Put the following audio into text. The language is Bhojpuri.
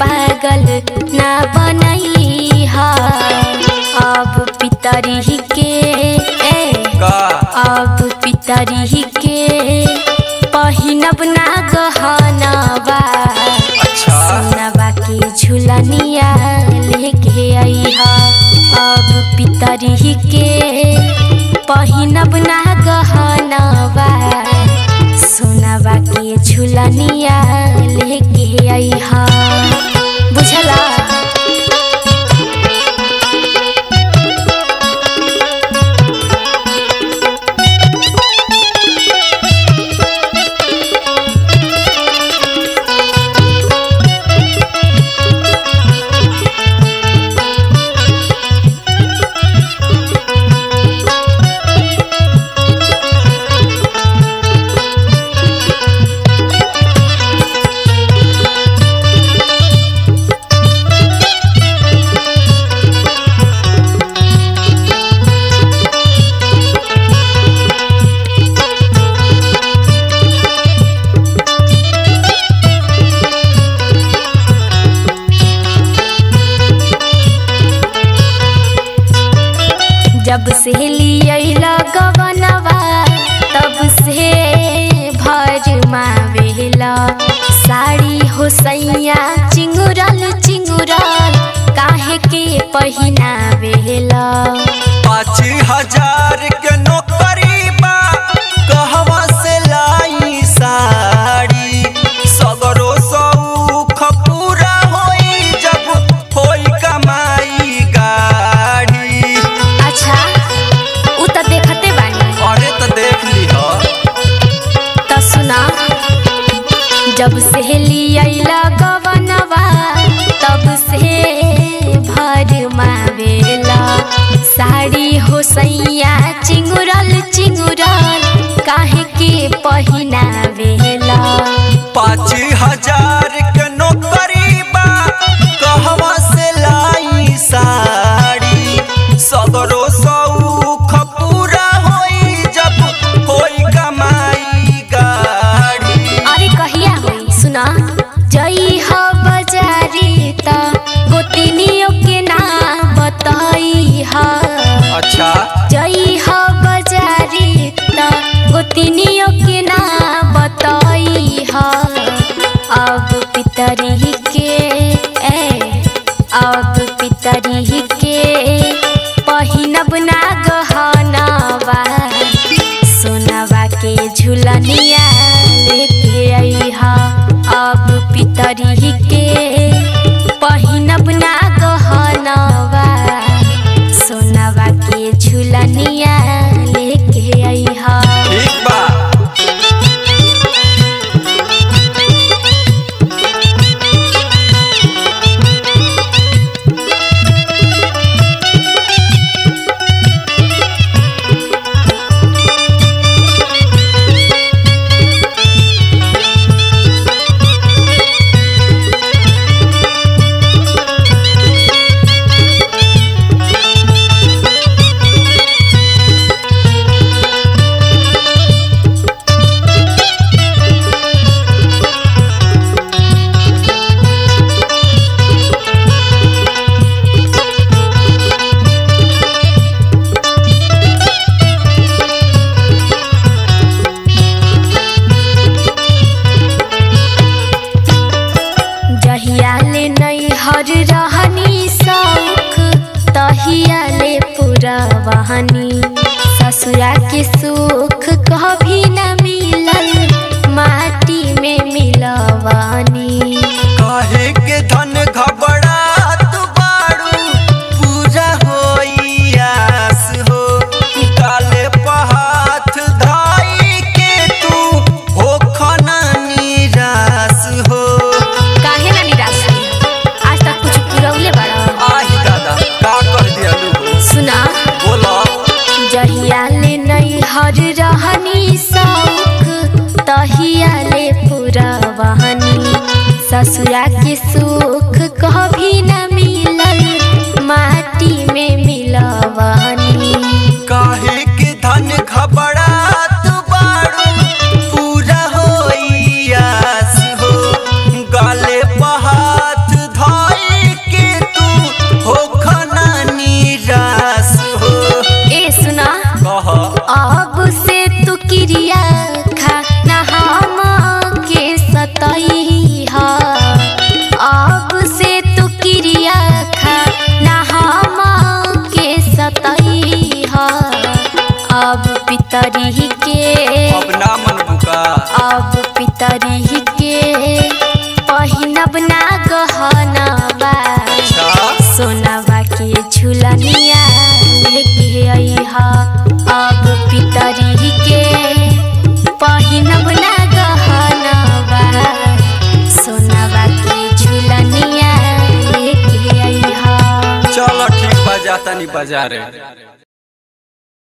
पागल ना बनई हा अब पितरी के ए, का अब पितरी के पहिनब ना गहनवा अच्छा सोनवा के झुलनिया लेके अइहा अब पितरी के पहिनब ना गहनवा सोनवा के झुलनिया लेके अइहा बुझला जब से लियला गवनवा तब से भर मावेला साड़ी हो सैया चिंगुरल चिंगुरल काहे के पहिनावेला पाँच हजार के नौकरी बा कहवा से लाई साड़ी सगरो सौख पूरा होई जब होई कमाई गाड़ी अच्छा उ त देखते बानी अरे तो देख लिह त सुना जब से लियला गवनवा तब से भर मावेला साड़ी हो सैया चिंगुरल चिंगुरल काहे के पहिनावेला पाँच हजार के नौकरी बा कहवा से लाई साड़ी सगरो सौख पूरा होई जब होई कमाई गाड़ी अरे कहिया होई सुना जई ह बजारी त गोतिनियो के ना बताई हा अच्छा जई ह बजारी त गोतिनियो के ना बताई ह अब पितरी के ए अब पितरी के पहिनब ना गहनवा सोनवा के झुलनिया लेके अइहा अब पितरी के पहिनब ना गहनवा सोनवा के झुलनिया लेके अइहा ठीक बा जहिया ले नैहर रहनी सौख तहिया ले पूरा वहनी ससुरा के सुख कभी न मिलल माटी में मिलवानी काहे के धन घबरात बाड़ू पूजा होई आस हो काले पहाथ धाई के तू होखना निराश हो काहे ना निराश हुई? आज तक कुछ पुरौले बड़ा आही दादा का कर दियालू हो सुना बोला जहिया ले नैहर रहनी सौख तहिया ले पूरा वहनी ससुरा के सुख कभी न मिलल माटी में मिलवानी काहे के धन घबरात बाड़ू पूरा होई आस हो गाले पहाथ गहनवा अच्छा सोनावा के झुलनिया लेके अइहा अब पितरी के पहिनब ना गहनवा सोनावा के झुलनिया लेके अइहा चलो ठीक बा जाता नहीं बाजारे